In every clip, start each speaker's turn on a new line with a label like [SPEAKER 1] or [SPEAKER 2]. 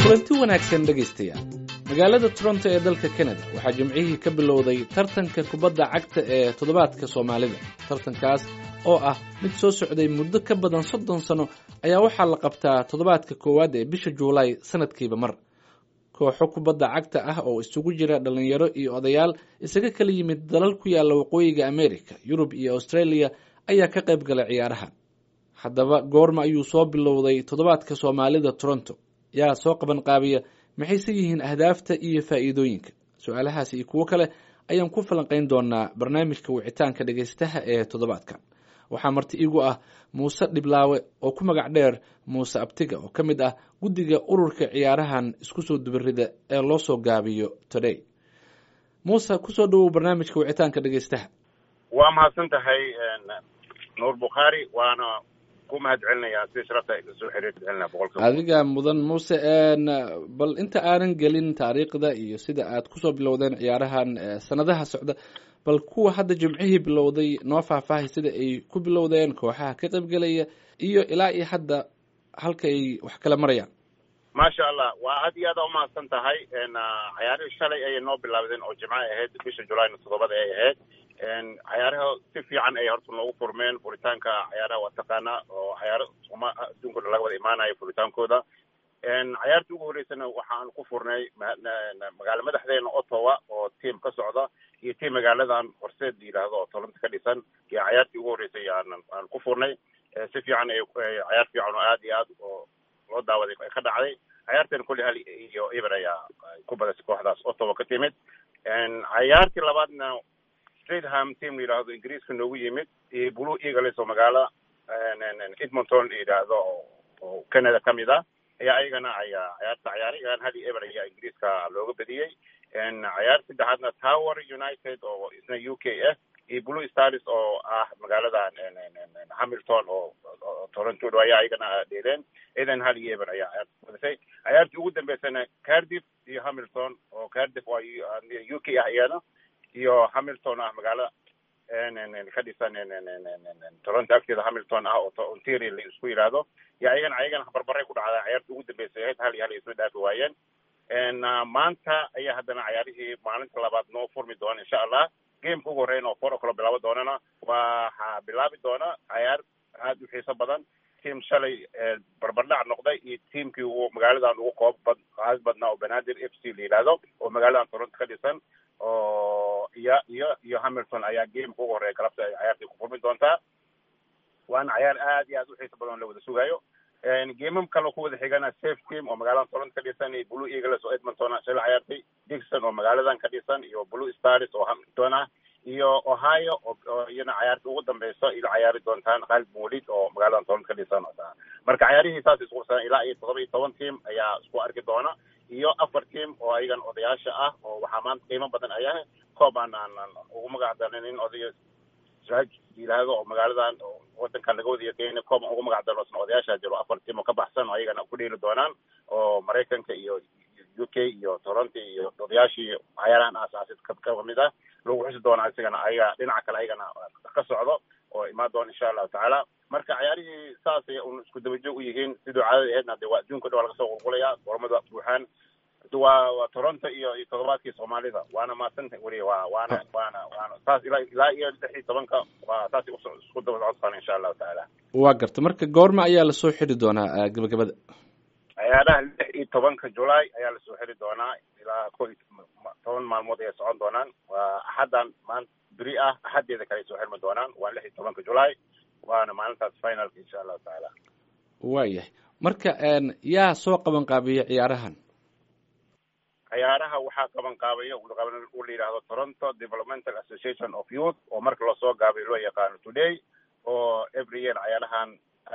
[SPEAKER 1] kulanti wanaagsan dhegaystayaal magaalada toronto ee dalka canada waxaa jimcihii ka bilowday tartanka kubadda cagta ee toddobaadka soomaalida tartankaas oo ah mid soo socday muddo ka badan soddon sano ayaa waxaa la qabtaa toddobaadka koowaad ee bisha juulaay sanadkiiba mar kooxo kubadda cagta ah oo isugu jira dhallinyaro iyo odayaal isaga kala yimid dalal ku yaalla waqooyiga america yurub iyo australia ayaa ka qayb galay ciyaarahan haddaba goorma ayuu soo bilowday toddobaadka soomaalida toronto yaa soo qaban qaabiya maxayse yihiin ahdaafta iyo faa'iidooyinka su-aalahaas iyo kuwo kale ayaan ku falanqayn doonaa barnaamijka wicitaanka dhegaystaha ee toddobaadkan waxaa marti igu ah muuse dhiblaawe oo ku magac dheer muuse abtiga oo ka mid ah guddiga ururka ciyaarahan isku soo dubarida ee loo soo gaabiyo today muuse kusoo dhawow barnaamijka wicitaanka dhegaystaha
[SPEAKER 2] waa mahadsan tahay nuur bukhaari waana ku mahad celinayaa sida sharafta soo xiriircelina boqolkiiba
[SPEAKER 1] adiga mudan muuse bal inta aanan gelin taariikhda iyo sida aad kusoo bilowdeen ciyaarahan sanadaha socda bal kuwa hadda jimcihii bilowday noo faahfaahay sida ay ku bilowdeen kooxaha ka qaybgelaya iyo ilaa iyo hadda halka ay wax kala marayaan
[SPEAKER 2] maasha allah waa aad iyo aada umahadsan tahay cayaarihii shalay ayay noo bilaabdeen oo jimco ahayd bisha julayna toddobada ay ahayd cayaaraha si fiican ay horta noogu furmeen furitaanka cayaaraha waa taqaanaa oo cayaaro uma adduunka dhan laga wada imaanayo furitaankooda cayaartii ugu horreysana waxaan ku furnay magaalo madaxdeena ottawa oo tiam ka socda iyo tiam magaaladan horseed la yidhaahdo oo toronto ka dhisan iyo cayaartii ugu horreysay aan aan ku furnay si fiican ay cayaar fiican oo aad iyo aad oo loo daawaday ka dhacday cayaarteena kulli hal iyo eber ayaa ku badasay kooxdaas ottawa ka timid cayaartii labaadna stratham team la yidhaahdo ingiriiska noogu yimid iyo blue eagles oo magaalo edmonton la yidhaahdo oo canada ka mid ah ayaa ayagana ayaa cayaarta cayaaray igan hal iyo eber ayaa ingiriiska looga badiyey cayaar saddexaadna tower united oo isna u k ah iyo blue stars oo ah magaalada hamilton oo toronto dho ayaa ayagana dheeleen idan hal iyo eber ayaa cayaarta badisay cayaartii ugu dambeysana cardiff iyo hamilton oo cardiff waa u k ah iyana iyo hamilton ah magaalo ka dhisan toronto agteeda hamilton ah oo ontario la isku yidhaahdo yo ayagana ayagana barbaray ku dhacdaa cayaarta ugu dambeysay ahayd hal iyo hal isma dhaafi waayeen maanta ayaa haddana cayaarihii maalinta labaad noo furmi doona insha allah gameka ugu horreyn oo four o'clock bilaabo doonana waxaa bilaabi doona cayaar aad u xiiso badan tiam shalay barbardhac noqday iyo tiamkii uu magaaladan ugu koob bad qaas badnaa oo banaadir f c la yidhaahdo oo magaaladan toronto ka dhisan oo iyo iyo iyo hamilton ayaa gameka ugu horreeya galabta ay cayaartii ku furmi doontaa waana cayaar aad iyo aad u xiiso badan la wada sugaayo gamam kaloo ku wada xigana safe team oo magaaladan toronto ka dhisan iyo blue eagles oo edmonton shala cayaartay dixon oo magaaladan ka dhisan iyo blue stars oo hamilton ah iyo ohio oo iyana cayaarta ugu dambeyso ila cayaari doontaan khalid muulid oo magaaladan toronto ka dhisan marka cayaarihii saas isqursan ilaa iyo todoba iyo toban team ayaa isku arki doona iyo afar team oo ayagan odayaasha ah oo waxaa maanta qiimo badan ayaha koob aan aan ugu magac darnin odayo sraaj yidhaahdo oo magaaladan wadankan laga wada yaqeena koob aan ugu magac darno isna odayaasha jiro afar team oo ka baxsan oo ayagana ku dheeli doonaan oo maraykanka iyo u k iyo toronto iyo odayaashii cayaarahan aasaasid ka mid ah lagu xusi doonaa isagana ayaga dhinaca kale ayagana ka socdo oo imaan doona insha allahu tacaala marka cayaarihii saasay un isku dabajoog u yihiin siduu caadada aheedna de waa adduunka dhan waa laga soo qulqulaya gormada buuxaan waa waa toronto iyo iyo toddobaadkii soomaalida waana maadsantahay weli waa waana waana waana saas ilaa ilaa iyo lix iyo tobanka waa saas isku daba socodsan insha allahu tacaala
[SPEAKER 1] waa garta marka goorma ayaa lasoo xiri doonaa gabagabada
[SPEAKER 2] cayaaraha lix iyo tobanka julaay ayaa lasoo xiri doonaa ilaa ko iyo toban maalmood ayay socon doonaan waa axaddan maanta beri ah axaddeeda kale ay soo xirmi doonaan waa lix iyo tobanka julaay waana maalintaas finalka insha allahu tacaala
[SPEAKER 1] waayahay marka yaa soo qaban qaabiya ciyaarahan
[SPEAKER 2] cayaaraha waxaa qaban qaabaya u la yidhaahdo toronto developmental association of youth oo marka lasoo gaabayo loo yaqaano today oo every year cayaarahan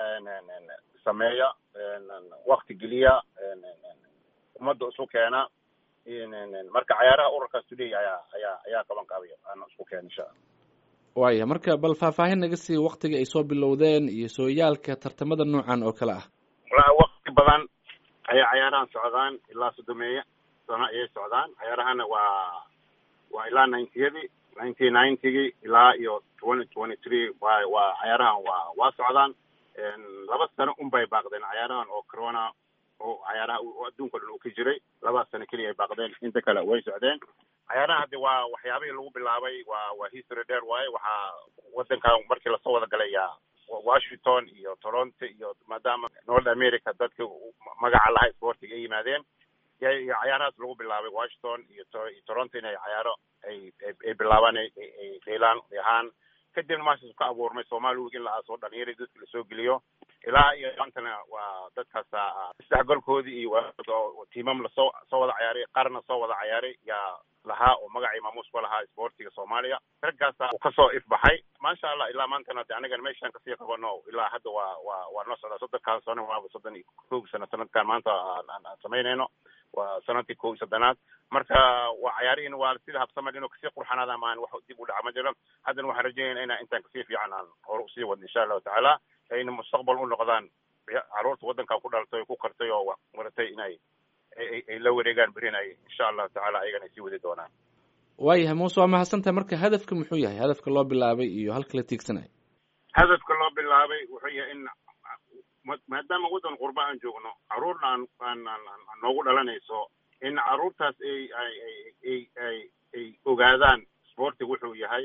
[SPEAKER 2] sameeya wakti geliya ummadda isu keena marka cayaaraha ururkaas today ayaa ayaa ayaa qaban qaabaya aan isku keena insha alla
[SPEAKER 1] waaya marka bal faahfaahin naga sii waktiga ay soo bilowdeen iyo sooyaalka tartamada noocan oo kale ah
[SPEAKER 2] walaa wakti badan ayay cayaarahan socdaan ilaa sodomeeya sano ayay socdaan cayaarahana waa waa ilaa ninetiyadii nineteen ninetygii ilaa iyo twenty twenty three wa waa cayaarahan waa waa socdaan laba sano un bay baaqdeen cayaarahan oo corona oo cayaaraha adduunka o dhan uu ka jiray labadaas sano keliya ay baaqdeen inta kale way socdeen cayaaraha hadde waa waxyaabihii lagu bilaabay waa waa history dheer waaye waxaa waddankan markii lasoo wada galay yaa washington iyo toronto iyo maadaama north america dadka magaca laha sportiga ay yimaadeen iyo cayaarahaas lagu bilaabay washington iyo iyo toronto inay cayaaro ay ay bilaabaan ay dheelaan ahaan kadibna maashaas ka abuurmay soomaali week in la aaso dhalinyaradi dadka lasoo geliyo ilaa iyo maantana waa dadkaas isdhexgalkoodii iyo tiimam lasoo soo wada cayaaray qarna soo wada cayaaray yaa lahaa oo magacii maamuus ku lahaa sportiga soomaaliya raggaasa uu kasoo ifbaxay maasha allah ilaa maantana de anagan meeshaan kasii qabano ilaa hadda waa waa waa noo socdaa soddonkaan sano waaba soddon iyo kow sano sanadkan maanta aan samaynayno waa sanadkii kow iyo soddonaad marka waa cayaarihiina waa sida habsaman inuu kasii qurxanaada maan wax dib u dhaca ma jiro haddana waxaan rajaynayna inaan intaan kasii fiican aan hore usii wadno insha allahu tacaala ayna mustaqbal u noqdaan caruurta waddankan ku dhalatay oo ku kartay oo maratay inay ay la wareegaan berinay insha allahu tacala ayagana ay sii wadi doonaan
[SPEAKER 1] waayahay muuse waa mahadsantahay marka hadafka muxuu yahay hadafka loo bilaabay iyo halka la tiigsanayo
[SPEAKER 2] hadafka loo bilaabay wuxuu yahay in maadaama waddan qurba aan joogno caruurna aan aan aan noogu dhalanayso in caruurtaas ay ay ay ay ay ogaadaan sportiga wuxuu yahay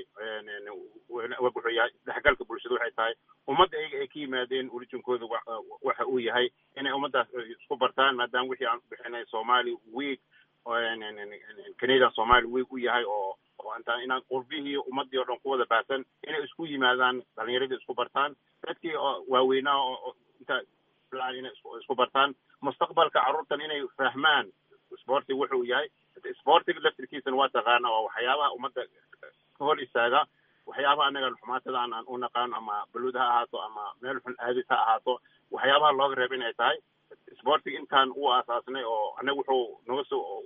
[SPEAKER 2] wuxuu yahay isdhexgalka bulshada waxay tahay ummadda ayaga ay ka yimaadeen orijinkooda waxa uu yahay inay ummaddaas isku bartaan maadaama wixii aan bixinay somali week canadian somali week u yahay oo oo intaan inaan qurbihii ummadii oo dhan ku wada baahsan inay isku yimaadaan dhalinyaradii isku bartaan dadkii waaweynaa oo inta inay isku bartaan mustaqbalka carruurtan inay fahmaan sportiga wuxuu yahay sportiga laftirkiisana waa taqaana waa waxyaabaha ummadda ka hor istaaga waxyaabaha anaga xumaatada aan aan u naqaano ama baluud ha ahaato ama meel xun aadis ha ahaato waxyaabaha looga reeba inay tahay sportiga intaan u aasaasnay oo anaga wuxuu naga soo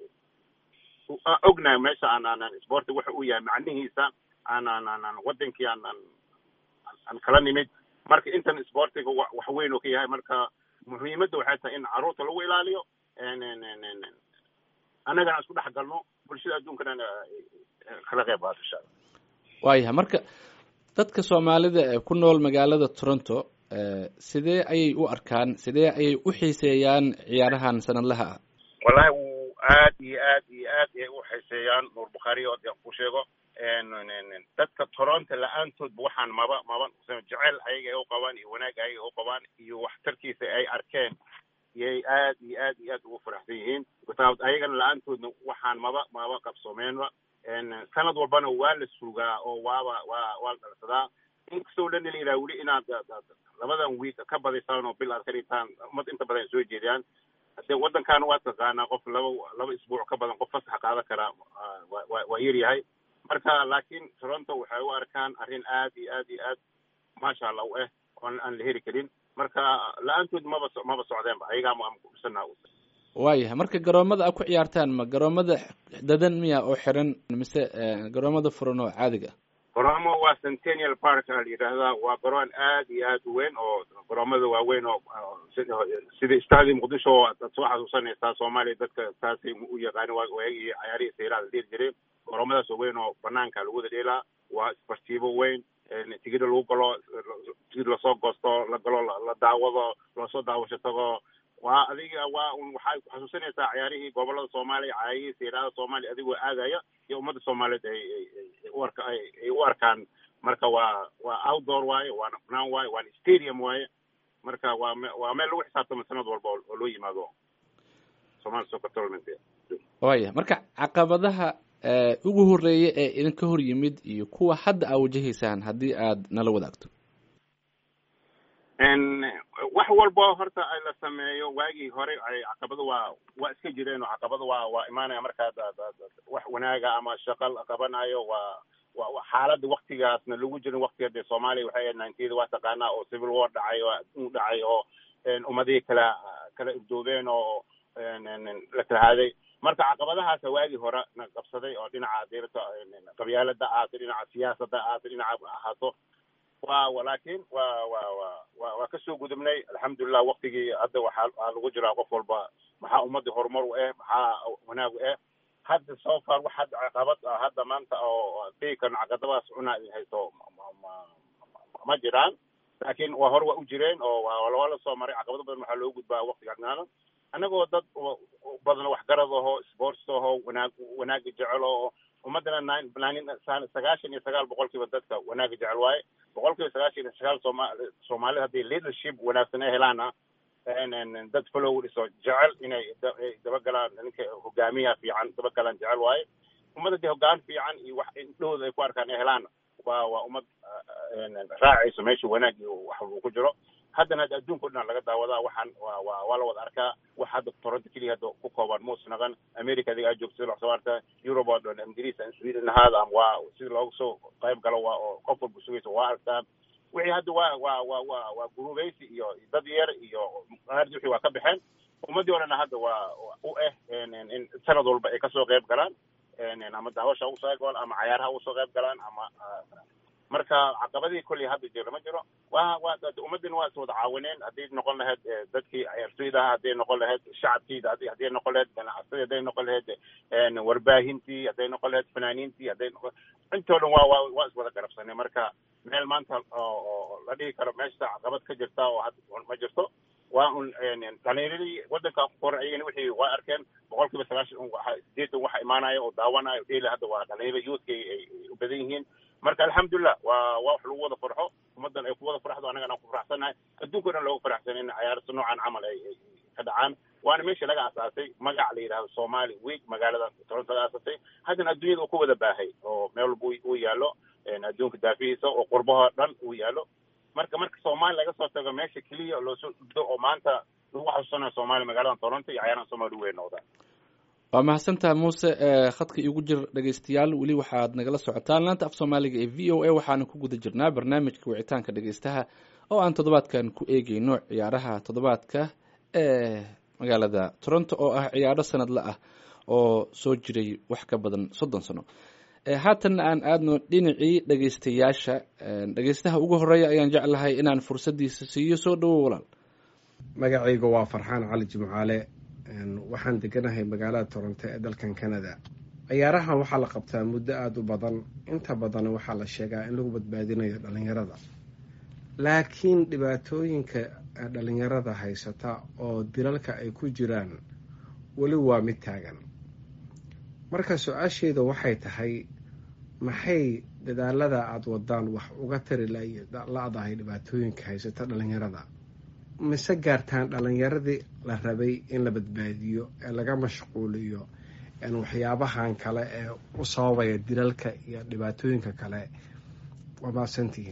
[SPEAKER 2] ognahay meesha aan aanan sportiga waxa uu yahay macnihiisa aan aan aan wadankii aan aan aan kala nimid marka intan sportiga wax weyn oo ka yahay marka muhiimadda waxay tahay in carruurta lagu ilaaliyo annagana isku dhex galno bulshada adduunkana kala qeyb qaato insha alla
[SPEAKER 1] waayahay marka dadka soomaalida ee ku nool magaalada toronto sidee ayay u arkaan sidee ayay u xiiseeyaan ciyaarahan sanadlaha ah
[SPEAKER 2] wallahi wuu aad iyo aad iyo aad ayay u xiiseeyaan nuur bukhaari oo de ku sheego dadka toronto la-aantoodba waxaan maba maba jecel ayaga ay u qabaan iyo wanaag ayaga u qabaan iyo waxtarkiisa ay arkeen iyay aad iyo aad iyo aad ugu faraxsan yihiin ayagana la-aantoodna waxaan maba maba qabsoomeenba sanad walbana waa la sugaa oo waaba waa waa la dhalsadaa inkastoo dhan la yidhaha weli inaad labadan wiik ka badaysaan oo bil aad ka dhigtaan ummad inta badan ay soo jeediyaan de waddankaana waa taqaanaa qof laba laba isbuuc ka badan qof fasaxa qaadan karaa waa waa yar yahay marka laakiin toronto waxay u arkaan arrin aad iyo aad iyo aad maasha allah u ah oon aan la heri karin marka la-aantood maba maba socdeenba ayagaa ma kusanaa
[SPEAKER 1] waayahay marka garoomada a ku ciyaartaan ma garoomada dadan miya oo xiran mise garoomada furan oo caadiga
[SPEAKER 2] garoomo waa centennial park a la yidhaahdaa waa garoon aad iyo aad u weyn oo garoomada waaweyn oo sida stadium muqdisho oo ad soo xasuusanaysaa soomaaliya dadka saasay u yaqaani waagii cayaarihii sayraa la dheeli jiray garoomadaas oo weyn oo banaanka lagu wada dheelaa waa isbartiibo weyn tigida lagu galo tigid lasoo goosto la galo la daawado loosoo daawasho tago waa adiga waa un waxay ku xasuusanaysaa cayaarihii gobolada soomaaliya cayaarihii sayraada soomaaliya adigoo aadaya iyo ummadda soomaaliyeed ay ay u arka ay u arkaan marka waa waa outdoor waaye waana banaan waaye waana stadium waaye marka waa me waa meel lagu xisaabtamo sanad walba oo loo yimaado somali soccer tournament
[SPEAKER 1] waaya marka caqabadaha ugu horeeya ee idinka hor yimid iyo kuwa hadda aa wajahaysaan haddii aad nala wadaagto
[SPEAKER 2] wax walba horta ay la sameeyo waagii hore ay caqabada waa waa iska jireen oo caqabada waa waa imaanaya markaad wax wanaaga ama shaqa la qabanayo waa wa xaaladda waktigaasna lagu jirin waktiga dee soomaaliya waxay ahayd ninetiyada waa taqaanaa oo civil war dhacay oo u dhacay oo ummadihii kala kala irdoobeen oo la kalahaaday marka caqabadahaasa waagii hore na qabsaday oo dhinaca dirta qabyaalada ahaato dhinaca siyaasadda ahaato dhinaca ahaato wa laakiin wa wa wa wa waa kasoo gudubnay alxamdulilah waktigii hadda waxaa waxaa lagu jiraa qof walba maxaa ummadii horumar u ah maxaa wanaag u ah hadda so far wax hadda caqabad ah hadda maanta oo dhigi karno caqabadaas cunaa idin haysto ma jiraan laakiin waa hore waa u jireen oo waa la soo maray caqabado badan waxaa loo gudbaa waktiga agnaana annagoo dad badan waxgarad aho sports aho wanaag wanaaga jecel oo ummadana sagaashan iyo sagaal boqolkiiba dadka wanaaga jecel waaye boqolkiiba sagaashan iyo sagaal sooma soomaalida haddii leadership wanaagsan ay helaana dad followers oo jecel inay dabagalaan ninka hogaamiyaha fiican dabagalaan jecel waaye ummad haddii hogaan fiican iyo wax indhahooda ay ku arkaan ay helaana waa waa ummad raacayso meesha wanaag iyo wax uu ku jiro haddana hadda adduunka o dhan laga daawadaa waxaan waa waa waa la wada arkaa wax hadda toronto keliya hadda ku kooban muus naqan america adiga aad joogto sida wax soo arta europe oo dhan ingiriis sweden ahaada ama waa sida looga soo qayb galo waa oo qof walba sugaysa waa arkaa wixii hadda waa waa waa waa waa gurubaysi iyo dad yar iyo qaardi wixii waa ka baxeen ummaddii o dhan hadda waa u ah in sanad walba ay kasoo qayb galaan ama daawasha usoo qayb galaan ama cayaaraha usoo qayb galaan ama marka caqabadii kolley hadda jiro ma jiro wa wa ummadina waa is wada caawineen hadday noqon lahayd dadkii ciyaartoyda ahaa hadday noqon lahayd shacabkiida had hadday noqon lahayd ganacsadii hadday noqon lahayd warbaahintii hadday noqon lahayd fanaaniintii hadday noqon intoo dhan waa waa waa is wada garabsanay marka meel maanta oo la dhihi karo meesha caqabad ka jirta oo hadda ma jirto waa un dhalinyaradii waddanka ku koran ayagana wixii waa arkeen boqol kiiba sagaashan sideetan waxa imaanaya oo daawanayo dheli hadda waa dhalinyarada youthka ay u badan yihiin marka alxamdulilah waa waa wax lagu wada farxo ummaddan ay ku wada farxdo annagana aan ku faraxsannahay adduunka o dhan looga faraxsan in cayaarta noocan camal ay ka dhacaan waana meesha laga asaasay magac la yidhahdo somali week magaalada toronto laga asaasay haddana adduunyada uu ku wada baahay oo meel walba uu yaallo adduunka daafihiisa oo qurbaha dhan uu yaallo marka marka soomaali laga soo tago meesha keliya loosoo dhigdo oo maanta lagu xasuusanayo soomaaliya magaalada toronto iyo cayaaraha soomaaliya weyn noqdaan
[SPEAKER 1] waa mahadsantaha muuse khadka iigu jir dhegeystayaal weli waxaad nagala socotaan laanta af soomaaliga ee v o a waxaana ku guda jirnaa barnaamijka wicitaanka dhegeystaha oo aan toddobaadkan ku eegeyno ciyaaraha toddobaadka ee magaalada toronto oo ah ciyaaro sanadle ah oo soo jiray wax ka badan soddon sano haatanna aan aadno dhinacii dhegeystayaasha dhegeystaha ugu horeeya ayaan jeclahay inaan fursaddiisa siiyo soo dhawo walaal
[SPEAKER 3] magacayga waa farxaan cali jimcaale waxaan deganahay magaalada toronto ee dalkan canada ciyaarahan waxaa la qabtaa muddo aada u badan inta badan waxaa la sheegaa in lagu badbaadinayo dhalinyarada laakiin dhibaatooyinka dhalinyarada haysata oo dilalka ay ku jiraan weli waa mid taagan marka su-aasheeda waxay tahay maxay dadaalada aada wadaan wax uga tari la-dahay dhibaatooyinka haysata dhalinyarada mise gaartaan dhalinyaradii la rabay in la badbaadiyo ee laga mashquuliyo waxyaabahan kale ee u sababaya dilalka iyo dhibaatooyinka kale waa mahadsantihiin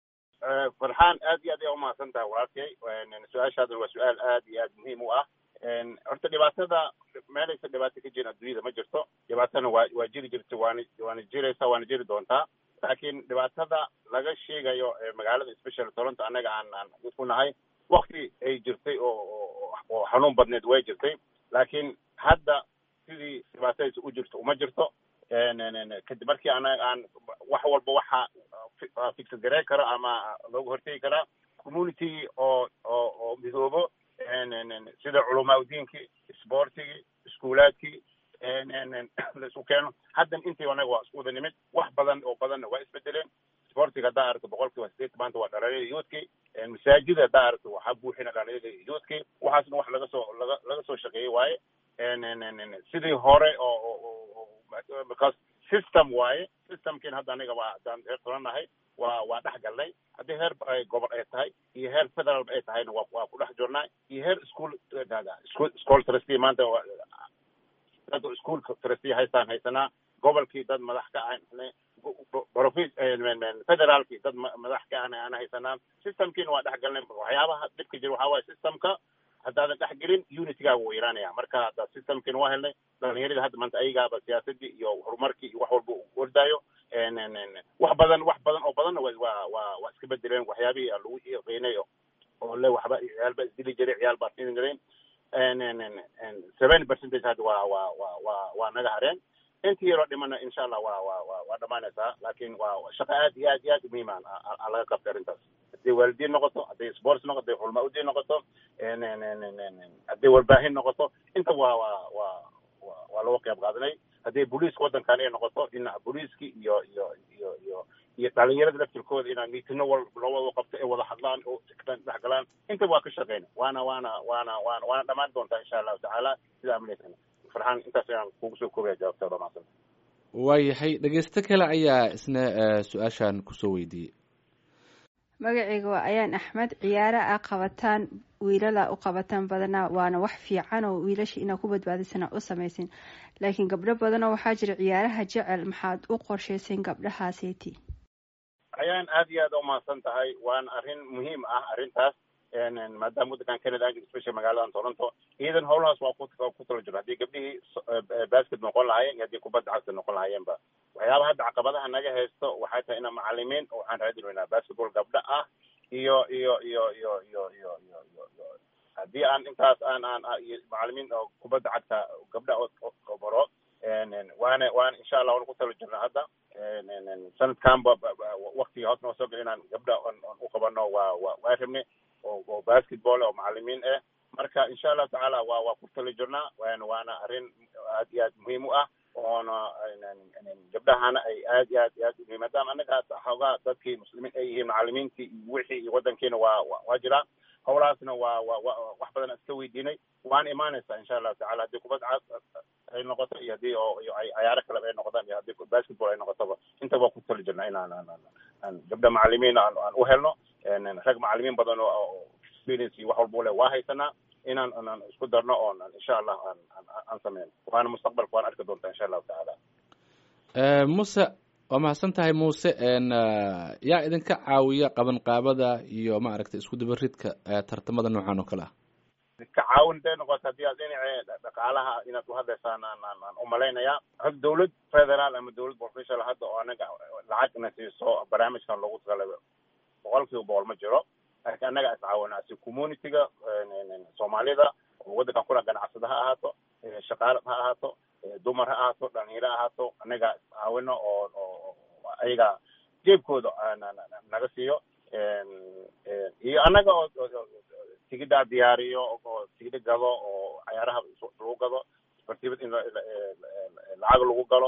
[SPEAKER 2] farxaan aad iyo aad ayaa umahadsan tahay walaalkay su-aashaadan waa su-aal aad iyo aad muhiim u ah horta dhibaatada meelaysa dhibaato ka jirin adduunyada ma jirto dhibaatana waa waa jiri jirta waana waana jiraysaa waana jiri doontaa laakiin dhibaatada laga sheegayo magaalada special toronto annaga aan aan ku nahay wakti ay jirtay oo oo xanuun badneed way jirtay laakiin hadda sidii dhibaatadiisa u jirto uma jirto kadib markii anaga aan wax walba waxa fixad garey karo ama looga hortegi karaa community oo oo oo midoobo sida culamaa udiinkii sportigii iskuulaadkii la isku keeno haddan intii anaga waa isku wada nimid wax badan oo badanna waa isbedeleen sportiga haddaa aragto boqol kiiba sideetan maanta waa dhalinyarada youthkii masaajida haddaa aragto waxaa buuxina dhalinyarada youthkii waxaasna wax laga soo laga laga soo shaqeeyey waaye sidii hore oo because system waaye systemkiina hadda aniga waa haddaan heer tolannahay waa waa dhex galnay haddii heer gobol ay tahay iyo heer federal ay tahayna waa waa ku dhex jirnaa iyo heer school school school trustee maanta dad school trustee haystaan haysanaa gobolkii dad madax ka ah profi federaalkii dad madax ka ahna aan haysanaa systemkiina waa dhex galnay waxyaabaha dhibka jira waxaa waaye systemka haddaadan dhex gelin unitygaaga wuu yaraanaya marka hadda systemkiina waa helnay dhalinyaradii hadda maanta ayagaaba siyaasadii iyo horumarkii iyo wax walba u ordaayo wax badan wax badan oo badanna waa waa waa iska bedeleen waxyaabihii lagu qiinay oo le waxba ciyaal baa isdili jiray ciyaal baa siin jireen seventy percentage hadda waa waa waa waa waa naga hareen intii yaroo dhimana insha allah waa waa waa waa dhamaanaysaa laakiin waa shaqo aad iyo aad iyo aad muhiim a laga qabtay arrintaas hadday waalidiin noqoto hadday sports noqoto hadday culmaa udiin noqoto hadday warbaahin noqoto inta waa waa waa waa looga qayb qaadanay hadday booliiska waddankan ay noqoto in booliiskii iyo iyo iyo iyo iyo dhalinyarada laftirkooda inaan miitino wal loo wada qabto ee wada hadlaan oo dhex galaan intaba waa ka shaqeyna waana waana waana waana waana dhammaan doontaa insha allahu tacaala sidaa amaleysana farxaan intaas ayaan kugu soo koobaya jawaabtaada maadsan
[SPEAKER 1] waayahay dhegeysto kale ayaa isna su-aashan kusoo weydiiyey
[SPEAKER 4] magacayga waa ayaan axmed ciyaara a qabataan wiilala u qabataan badanaa waana wax fiican oo wiilasha inaa ku badbaadisana u samaysin laakiin gabdho badanoo waxaa jira ciyaaraha jecel maxaad u qorshayseen gabdhahaaseti
[SPEAKER 2] ayaan aad iyo aad umahadsan tahay waana arrin muhiim ah arrintaas maadaama waddankan canada aan especially magaaladan toronto iyadan howlahaas waa ku tala jiro haddii gabdhihii basket noqon lahaayeen iyo haddii kubadda cagta noqon lahaayeenba waxyaaba hadda caqabadaha naga haysto waxay tahay ina macalimiin waxaan raadin weynaa basketball gabdha ah iyo iyo iyo iyo iyo iyo iyo iyo iyo haddii aan intaas aan aan macalimiin oo kubadda cagta gabdha oo baro waana waana insha allah waan ku tala jirna hadda sanadkanba waktiga hoos noo soo gel inaan gabdha u qabano waa wa waa rabne oo oo basketball oo macalimiin ah marka insha allahu tacaala waa waa ku tala jirnaa waana waana arrin aad iyo aad muhiim u ah oona gabdhahana ay aad iyo aad iyo aad muhiim maadaama annaga xoogaa dadkii muslimiin ay yihiin macalimiintii iyo wixii iyo waddankiina waa waa jiraa howlahaasna waa waa wa wax badan iska weydiinay waana imaanaysaa insha allahu tacala haddii kubad cad ay noqoto iyo haddii oo iyo ay cayaaro kaleba ay noqotaan iyo haddii basketball ay noqotoba intaba waa ku tali jirnaa inaan aan aan gabdha macalimiin aan aan u helno rag macalimiin badan oo experience iyo wax walba u leh waa haysanaa inaan aan isku darno oon insha allah aan aan sameyno waana mustaqbalka waan arki doontaa insha allahu tacaala
[SPEAKER 1] muse waa mahadsan tahay muuse yaa idinka caawiya qabanqaabada iyo maaragtay isku dabaridka tartamada noocan oo kale ah
[SPEAKER 2] ka caawin day noqoto haddii aad dhinaca dhaqaalaha inaad uhadlaysaan aan aan aan umalaynayaa had dawlad federaal ama dawlad professional hadda oo anaga lacag na siiso barnaamijkan loogu talagalay boqol kiiba boqol ma jiro laakiin annaga is caawinaa si communityga soomaalida oo waddankan kula ganacsada ha ahaato shaqaale ha ahaato dumar ha ahaato dhalinyaro ha ahaato annaga is caawino oo oo ayaga jeebkooda naga siiyo iyo annaga oo tigidhaa diyaariyo oo tigidha gado oo cayaaraha lagu gado isbartibad in lacag lagu galo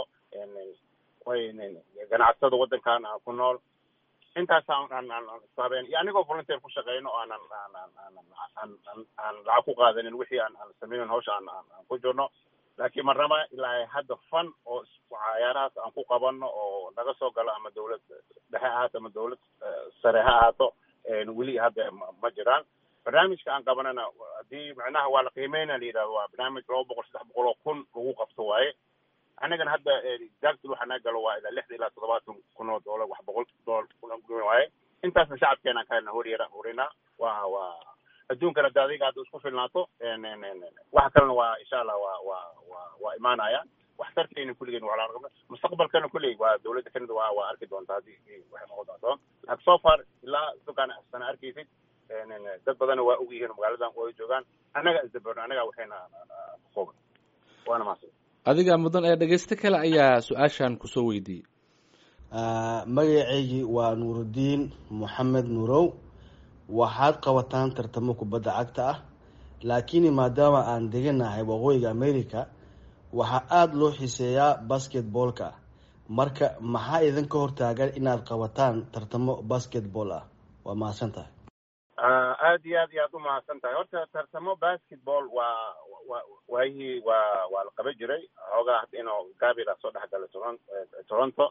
[SPEAKER 2] ganacsada waddankan aan ku nool intaas aan aan aan isku habeen iyo anigoo volunteer ku shaqeyno oo aanan aan aan aan aan aan aan lacag ku qaadanin wixii aan aan sameynin hawsha aan aan aan ku jirno laakiin marnaba ilaa hadda fan oo cayaarahaas aan ku qabano oo naga soo galo ama dawlad dhexe ahaato ama dawlad sare ha ahaato weli hadda ma jiraan barnaamijka aan qabanana haddii macnaha waa la qiimeyna la yidhahdo waa barnaamij laba boqol saddex boqol oo kun lagu qabto waaye annagana hadda exactly waxaa naga galo waa ilaa lixda ilaa toddobaatan kun oo doolar wax boqol doolar waaye intaasna shacabkeena ka helna horyara horinaa waa waa adduunkana hadda adiga hadda isku filnaato waxa kalena waa insha allah waa waa waa waa imaanaya waxtarkeena kulligeen waa la mustaqbalkana kulley waa dawladda kanada waa waa arki doontaa haddii waxay noqon doonto laakiin so far ilaa dukaan sana arkaysid dad badanna waa og yihiin magaaladan way joogaan annaga isdabarno annaga waxayna kooban waana mahadsan
[SPEAKER 1] adiga mudan ee dhegeysto kale ayaa su-aashan kusoo weydiiyey
[SPEAKER 5] magaceygii waa nuurudiin moxamed nuurow waxaad qabataan tartamo kubadda cagta ah laakiin maadaama aan deganahay waqooyiga america waxaa aada loo xiiseeyaa basketballka marka maxaa idinka hortaagan inaad qabataan tartamo basketball ah waa mahadsan tahay
[SPEAKER 2] aad iyo aad iyo aad u mahadsan tahay horta tartamo basketball waa wa waayihii waa waa la qaban jiray xoogaa hadda inuu gaabila soo dhex galay toron toronto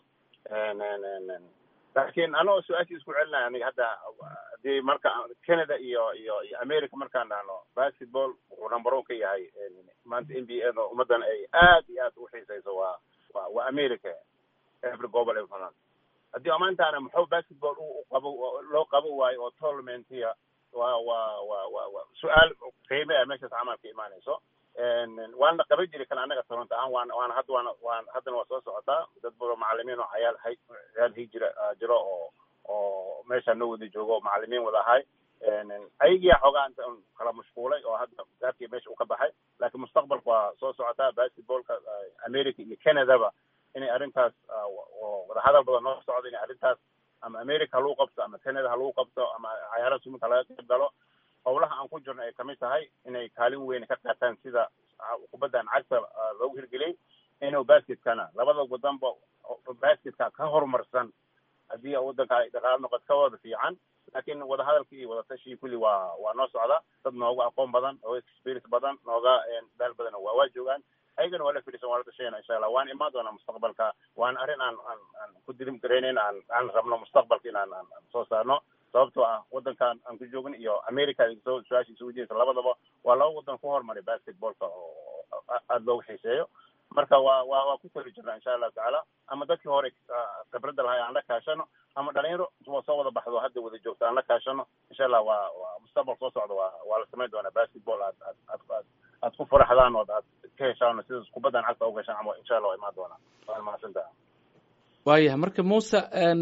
[SPEAKER 2] laakiin anoo su-aashii isku celinaya aniga hadda hadii marka canada iyo iyo iyo america markaan dhahno basketball wuxuu number one ka yahay maanta n b a no ummaddan ay aad iyo aad u xiiseyso waa waa waa america every gobol ay fanaan haddii amaantaana muxuu basketball u qabo loo qabo waayo oo tournamentiya waa waa waa wa wa su-aal qiime ah meeshaas camal ka imaanayso waana la qaban jiri kan annaga toronto ahaan waana waana hadda waana waan haddana waa soo socotaa dad badan macalimiin oo cayaal hay cayaal hii jira jiro oo oo meesha noo wada joogo oo macalimiin wada ahay ayagiyaa xoogaa inta kala mashquulay oo hadda gaabkii meesha u ka baxay laakiin mustaqbalka waa soo socotaa basketballka america iyo canadaba inay arrintaas oo wadahadal badan noo socdo inay arrintaas ama america ha lagu qabto ama canada ha lagu qabto ama cayaaraha suminka laga qayb galo howlaha aan ku jirno ay kamid tahay inay kaalin weyn ka qaataan sida kubaddan cagta loogu hirgeliyey inuu basketkana labada wadanba basketka ka horumarsan haddii waddanka ay dhaqaalo noqoto ka wada fiican laakiin wadahadalkii iyo wadatashii kulli waa waa noo socda dad nooga aqoon badan nooga experience badan nooga daal badan waa waa joogaan ayagana waa la fidhisan waa la tashayna insha allah waan imaan doonaa mustaqbalka waana arrin aan aan aan ku dirim garaynayn aan aan rabno mustaqbalka in aan aan soo saarno sababtoo ah waddankan aan ku joogin iyo america soo su-aasha isugu jirta labadaba waa laba waddan ku hormaray basketballka oo aada looga xiiseeyo marka waa waa waa ku tali jirnaa insha allahu tacaala ama dadkii hore khibradda lahay aan la kaashano ama dhalinyaro soo wada baxdo hadda wada joogto aan la kaashano insha allah waa waa mustaqbal soo socda waa waa la samayn doonaa basketball aad aad aad aad aad ku faraxdaan ood aad ka heshaan sida kubaddan cagta u gashaan ama insha allah waa imaan doonaa waa mahadsantaha
[SPEAKER 1] waayahay marka muuse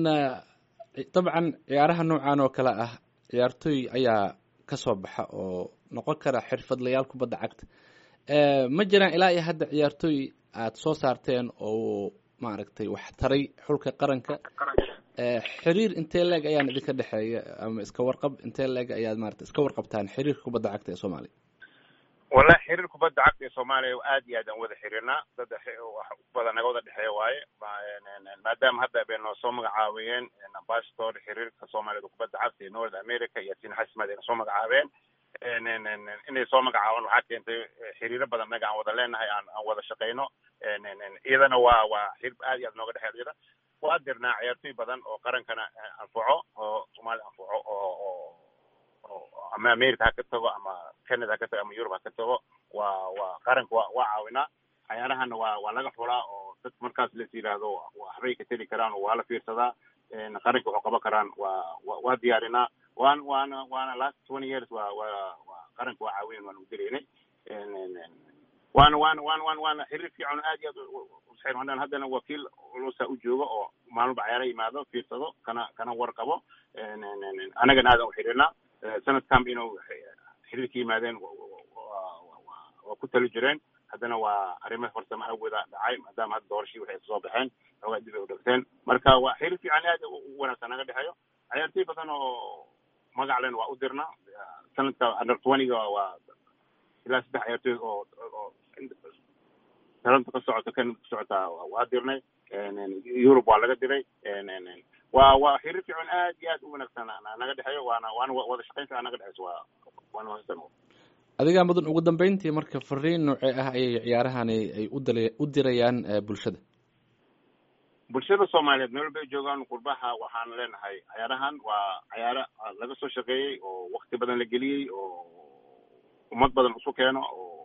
[SPEAKER 1] dabcan ciyaaraha noocan oo kale ah ciyaartooy ayaa kasoo baxa oo noqon kara xirfadlayaal kubadda cagta ma jiraan ilaa iyo hadda ciyaartooy aada soo saarteen oo maaragtay wax taray xulka qaranka xiriir intee leeg ayaan idinka dhexeeya ama iska warqab intee leeg ayaad maarata iska warqabtaan xiriirka kubadda cagta ee soomaaliya
[SPEAKER 2] wallahi xiriir kubadda cagta ee soomaaliya aad iyo aad aan wada xiriirnaa dad wax badan naga wada dhexeeya waaye maadaama hadda bay noo soo magacaabiyeen ambassador xiriirka soomaaliyada kubadda cagta ee north america iyo sin xasmad ay soo magacaabeen inay soo magacaabaan waxaa keentay xiriiro badan naga aan wada leenahay aan aan wada shaqeyno iyadana waa waa xiriir aad iyo aad nooga dhexeeya iyada waa dirnaa ciyaartooy badan oo qarankana anfaco oo soomaaliya anfaco oo ama america ha ka tago ama canada ha ka tago ama europe ha ka tago waa waa qaranka waa waa caawinaa cayaarahana waa waa laga xulaa oo dad markaas las yidhaahdo waxbay ka teli karaan oo waa la fiirsadaa qaranka waxu qaban karaan waa waa diyaarinaa waan waana waana last twenty years waa waa waa qaranka waa caawinen waan udiraynay waana waana waana waan waana xiriir fiican aad iyo aad usxeer haddana haddana wakiil culusa u joogo oo maalmuba cayaara yimaado fiirsado kana kana warqabo annagana aadan u xiriirnaa sanadkan inuu xiriirka yimaadeen waa ku tali jireen haddana waa arrimo farsamo awooda dhacay maadaama hadda doorashii waxay soo baxeen xoogaa dib ay u dhagteen marka waa xiriir fiican aad u wanaagsan naga dhexeeyo ciyaartooy badan oo magac len waa u dirnaa sanadka under twentyga waa ilaa saddex ciyaartooy oo oo talanta ka socota canada ka socota waa dirnay europe waa laga diray waa waa xiriir fiican aad iyo aad u wanaagsan naga dhexeeyo waana waana wada shaqaynta naga dhexeyso waa waana wanaagsan
[SPEAKER 1] adigaa mudan ugu dambeyntii marka fariin noocee ah ayay ciyaarahani ay udal u dirayaan bulshada
[SPEAKER 2] bulshada soomaaliyeed meel walba ay joogaan qurbaha waxaan leenahay cayaarahan waa cayaaro laga soo shaqeeyey oo wakti badan la geliyey oo ummad badan isu keeno oo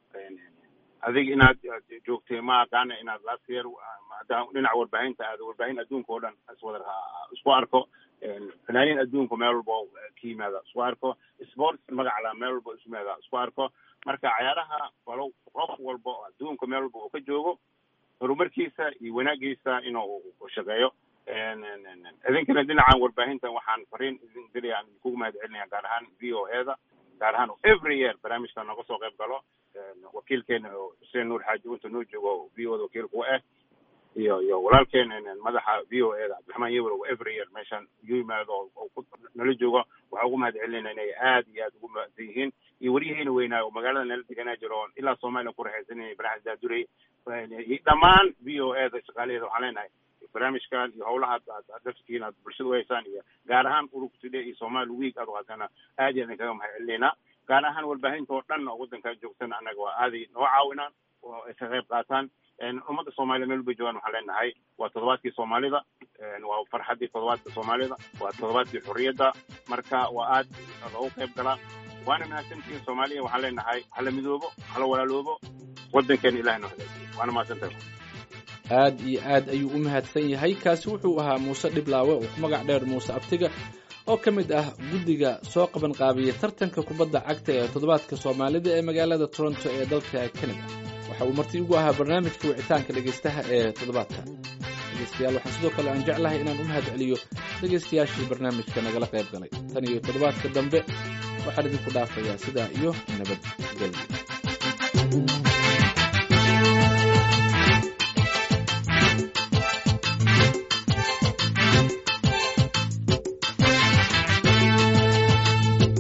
[SPEAKER 2] adiga inaad joogtay ma aqaana inaad last year dhinaca warbaahinta aad warbaahin adduunka oo dhan iswada isku arko fanaaniin adduunka meel walba ka yimaada isku arko sports magacala meel walba isu yimaada isku arko marka cayaaraha walow qof walba oo adduunka meel walba uu ka joogo horumarkiisa iyo wanaagiisa inuu shaqeeyo idinkana dhinacan warbaahinta waxaan fariin idin diraya aan idinkugu mahad celinaya gaar ahaan v o e da gaar ahaan every year barnaamijka nooga soo qayb galo wakiilkeena xuseen nuur xaaji unta noo joogo v o da wakiilku ah iyo iyo walaalkeen madaxa v o e da cabdiraxmaan yewel oo every year meeshan igu yimaado oo nala joogo waxaa ugu mahad celinayna inay aad iyo aad ugu mahadsan yihiin iyo waryaheena weynaayo oo magaalada nala deganaa jiro oon ilaa soomaaliya ku raxaysanayay baraxas daadurey dhammaan v o e da shaqaalaheeda waxaan leenahay barnaamijkan iyo howlaha aad darskiin aad bulshada u haysaan iyo gaar ahaan urugtide iyo somali week aad uhaysana aad iyo aad kaga mahad celinaynaa gaar ahaan warbaahinta oo dhan oo waddankaa joogtana annaga waa aaday noo caawinaan oo ay ka qayb qaataan ummadda soomaliya meel walba joogaan waxaan leenahay waa toddobaadkii soomaalida waa farxaddii toddobaadka soomaalida waa toddobaadkii xorriyadda marka waa aad loogu qayb galaa waana mahadsantihiin soomaaliya waxaan leenahay hala midoobo hala walaaloobo waddankeena ilahay noo hagaajiyo waana mahadsantahay
[SPEAKER 1] aad iyo aad ayuu u mahadsan yahay kaasi wuxuu ahaa muuse dhiblaawe oo ku magac dheer muuse abtiga oo ka mid ah guddiga soo qaban qaabiyey tartanka kubadda cagta ee toddobaadka soomaalida ee magaalada toronto ee dalka canada waxa uu marti ugu ahaa barnaamijka wicitaanka dhegaystaha ee toddobaadka dhegeystayaal waxaan sidoo kale aan jeclahay inaan u mahad celiyo dhegaystayaashii barnaamijka nagala qayb galay tan iyo toddobaadka dambe waxaan idinku dhaafayaa sidaa iyo nabadgelyo